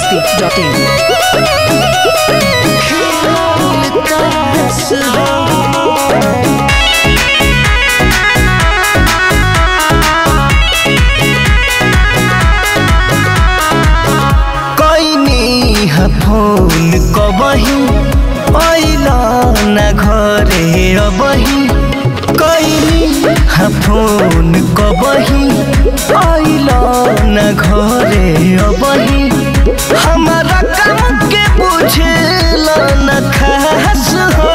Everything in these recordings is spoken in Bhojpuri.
masti.in. कैनी ह फोन कबही अइला न घरे अबही कैनी ह फोन कबही अइला न घरे अबही हमारा काम के बुझेला न खास हो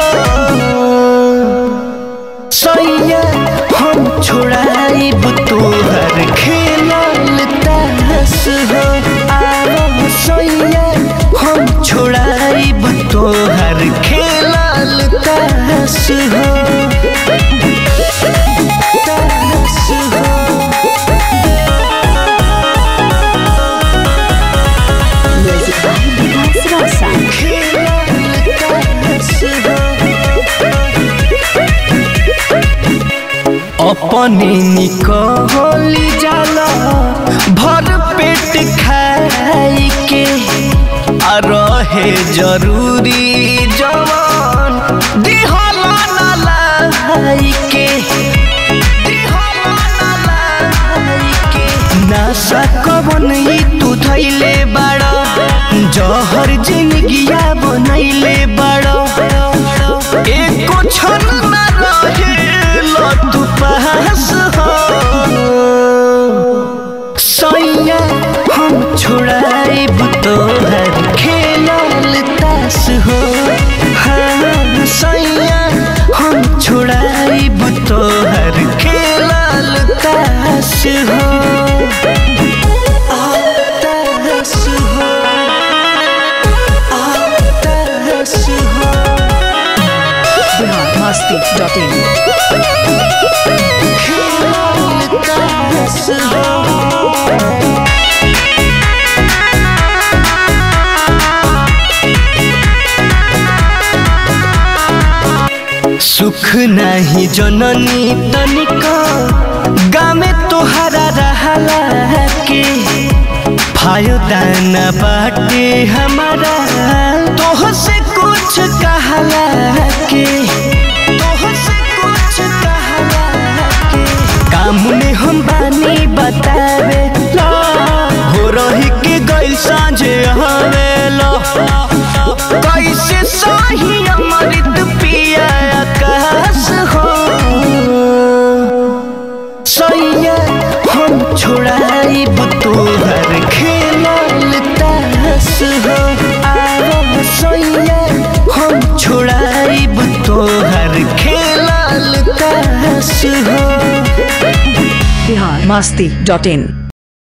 सैया हम छोड़ाइब तोहर खेलल तास हो आव सैया हम छोड़ाइब तोहर खेलल तास हो तास हो Music by Vikas Rosa. खेलल तास हो अपने निकली जाला भर पेट खाई के आ रहे जरूरी जवान दिहला ना लाई के दिहला ना लाई के नासा कवन ई तू धैले बाड़ा जहर जिंदगिया बनैले बाड़ा एको क्षण ना रहेला तू पास हो सैया हम छोड़ाइब तोहर खेलल तास हो हाँ सैया हम छोड़ाइब तोहर खेलल तास हो आ, तास हो आ, तास हो Bihar masti.in. खेलल तास हो सुख नाही जननी तनिका गामे तोहरा रहला के फायदा न बाटे हमारा तोह से कुछ कहला के तोह से कुछ कहला के काम में हम बानी बतावे ला हो रही के गइल साँझे हवेला कैसे सही अमृत पिया आकाश हो सैया हम छोड़ाइब तोहर खेलल तास हो आव सैया हम छोड़ाइब तोहर खेलल तास हो Bihar masti.in.